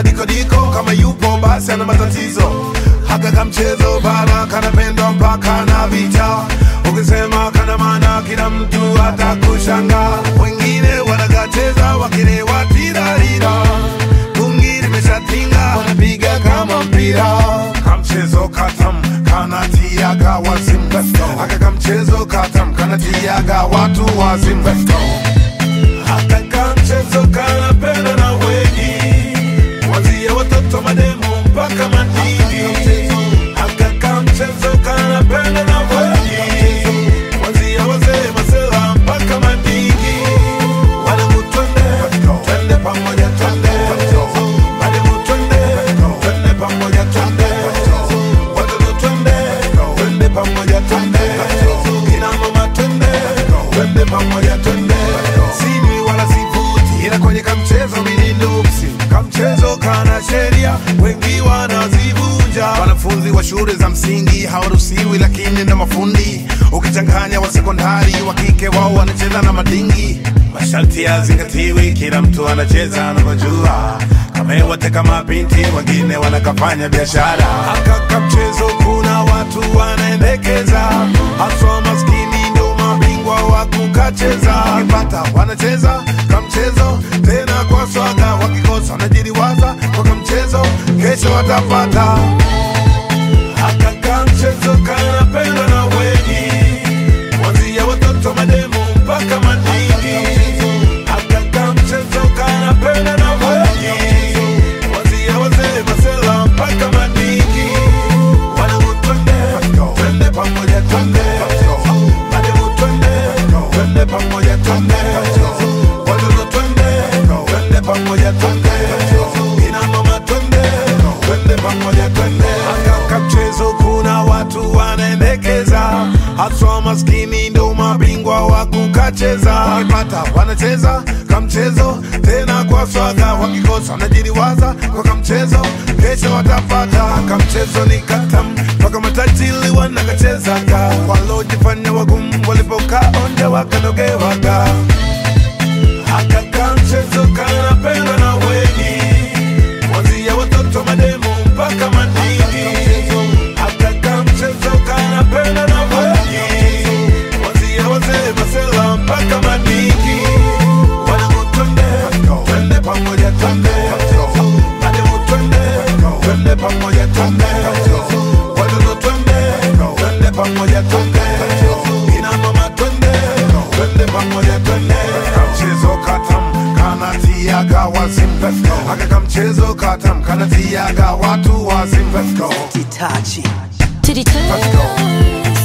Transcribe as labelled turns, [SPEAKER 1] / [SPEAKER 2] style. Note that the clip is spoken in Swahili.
[SPEAKER 1] madikodiko kama yupo basi ana matatizo haka kamchezo bana kanapendwa mpaka na vita ukisema kana maana kila mtu atakushanga wengine wanakacheza wakilewa tirarira bungi limeshatinga wanapiga kama mpira kamchezo katam kanatiaga wazimu aka kamchezo katam kanatiaga watu wazimu haka kamchezo kanapenda na wengi Kuanzia watoto mademu mpaka madini Haka kamchezo kanapenda na wengi Kuanzia wazee masela mpaka madini Wanangu twende, twende pamoja twende Mademu twende, twende pamoja twende Watoto twende, twende pamoja twende Kina mama twende, twende pamoja twende Sinywi wala sivuti ila kwenye kamchezo mimi nuksi kamchezo kana sheria wengi wanazivunja wanafunzi wa shule za msingi hawaruhusiwi lakini na mafundi ukichanganya wa sekondari wa kike wao wanacheza na madingi masharti yazingatiwi kila mtu anacheza anavyojua kamewateka mabinti wengine wanakafanya biashara akaka mchezo kuna watu wanaendekeza haswa maskini ndo mabingwa wa kukacheza wakipata wanacheza kamchezo tena kwa swaga wakikosa wanajiriwaza kwa kamchezo kesho watapata haka kamchezo kanapendwa na wengi kuanzia watoto mademu mpaka madini haka kamchezo kanapendwa na wengi kuanzia wazee masela mpaka madini wanangu twende twende pamoja twende mademu twende twende pamoja twende watoto twende twende pamoja twende ina mama twende twende pamoja twende akaka mchezo kuna watu wanaendekeza haswa maskini ndo mabingwa wa kukacheza wakipata wanacheza kamchezo tena kwa swaga wakikosa wanajiriwaza kwa kamchezo kesho watapata kamchezo ni katam mpaka matajili wanakachezaga walojifanya wagumu walipokaa onja wakanogewaga akaka mchezo kanapendwa na wengi kuanzia watoto mademu mpaka madini akaka mchezo kanapendwa na wengi kuanzia wazee masela mpaka madini wanangu twende twende pamoja twende mademu twende twende pamoja twende watoto twende twende pamoja twende ina mama twende twende pamoja twende kamchezo katam kanatiaga wazimu aka kamchezo katam kanatiaga watu wazimu Let's go.
[SPEAKER 2] Itachi.
[SPEAKER 3] To the
[SPEAKER 1] Let's go.